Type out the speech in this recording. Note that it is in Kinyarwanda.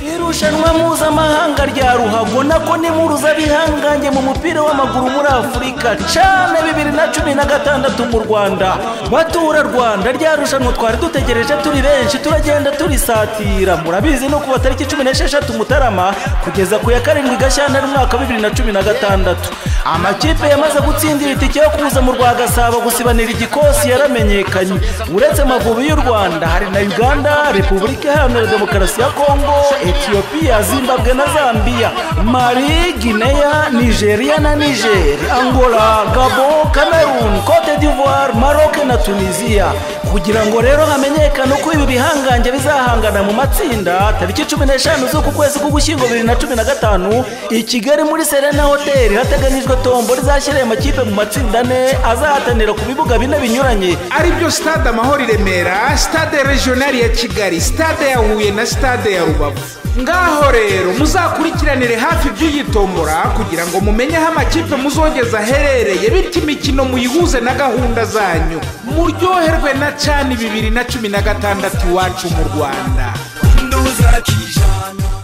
irushanwa mpuzamahanga rya ruhago nako ni mpuzabihanganye mu mupira w'amaguru muri afurika cyane bibiri na cumi na gatandatu mu rwanda batura rwanda rya rushanwa twari dutegereje turi benshi turagenda turisatira murabizi no ku tariki cumi n'esheshatu mutarama kugeza ku ya karindwi gashyantare umwaka wa bibiri na cumi na gatandatu amakipe yamaze gutsindira itike yo kuza mu rwa gasabo gusibanira igikosi yaramenyekanye uretse amavubi y'u rwanda hari na uganda repubulika iharanira demokarasi ya kongo etiyopiya zimbabwe na zambiya mari gineya nigeria na niger angola gabo cameroon cote d'ivoire maroc na tunisia kugira ngo rero hamenyekane uko ibi bihangange bizahangana mu matsinda tariki cumi n'eshanu z'uku kwezi k'ugushyingo bibiri na cumi na gatanu i kigali muri serena hoteli hateganyijwe tombo rizashyiriye amakipe mu matsinda ane azahatanira ku bibuga bine binyuranye aribyo stade amahoro i remera stade regionali ya kigali stade ya huye na stade ya rubavu ngaho rero muzakurikiranire hafi iby'iyi tombora kugira ngo mumenye aho amakipe muzongeza aherereye bityo imikino muyihuze na gahunda zanyu muryoherwe na cani bibiri na cumi na gatandatu iwacu mu rwanda nduzakijana